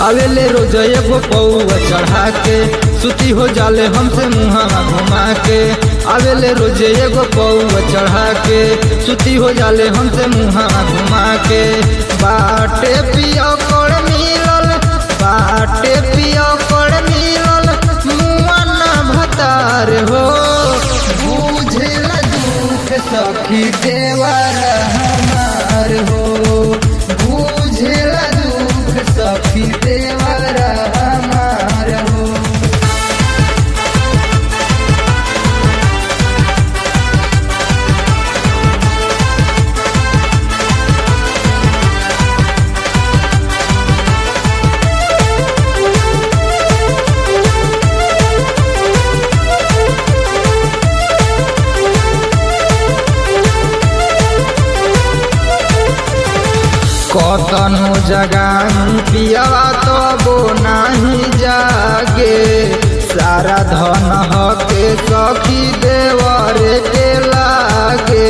आवेले रोज एगो पौआ चढ़ा के सुती हो जाले हमसे मुहावा घुमा के आवेले रोज एगो पौआ चढ़ा के सुती हो जाले हमसे मुहावा घुमा के बाटे पियो कोड़ मिलल बाटे पियो कोड़ मिलल मुआ ना भतार हो बुझेला दुख सखी देवर हमार हो बुझेला दुख सखी देवर हमार हो कतनो जगाई पियावा तबो नाही जागे सारा धन हके सखी देवर के लागे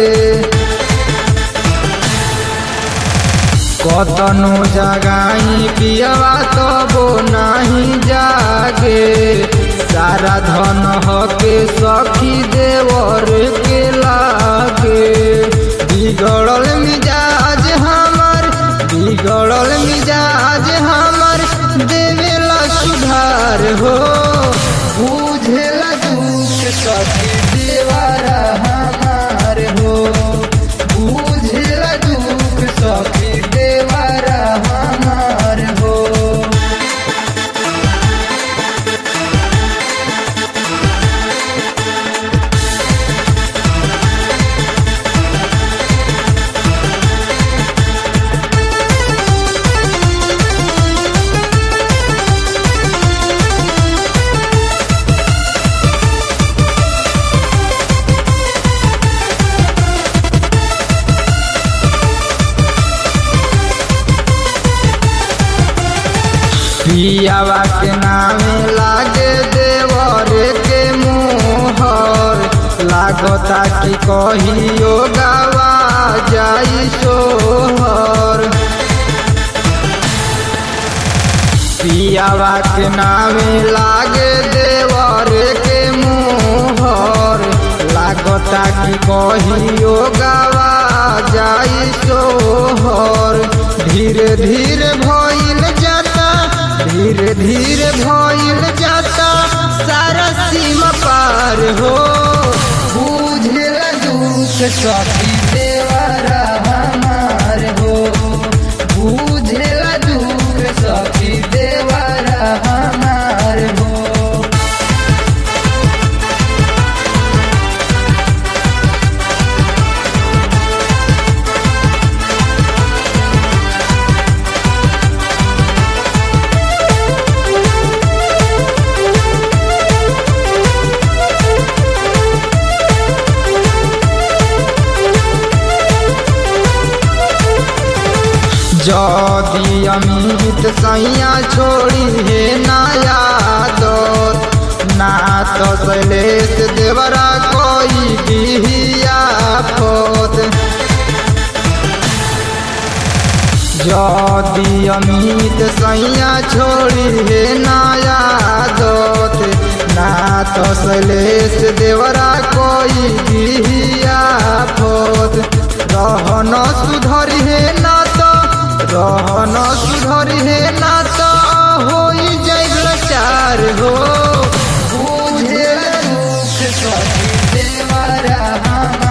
कतनो जगाई पियावा तबो नाही जागे सारा धन हके सखी देवर के लागे बिगड़ल मिजाज हमार बिगड़ल मिजाज हमार देवेला सुधार हो बुझेला दुख सखी देवारा हमार हो बुझेला दुख सखी देवारा हमार हो पियावा के नामे लागे देवर के मोहर लागता कि कहियो गावा जाई सोहर पियावा के नामे लागे देवर के मोहर लागता कि कहियो गावा जाई सोहर धीरे धीरे भइल जाता धीरे धीरे भइल जाता सारा सीमा पार हो बुझेला दुख सखी देवरा हमार हो बुझेला दुख सखी देवरा हमार हो जदि अमित सैया छोड़ी हे नया दौर ना तो शैलेश देवरा कोई बिहिया फोत जदि अमित सैया छोड़ी हे नया दोत ना तो शैलेश देवरा कोई बिहिया फोत रहन सुधरी हे ना तो रहन सुधरी हे ना तो होई जाइल चार हो बुझे दुख सखी देवरा हम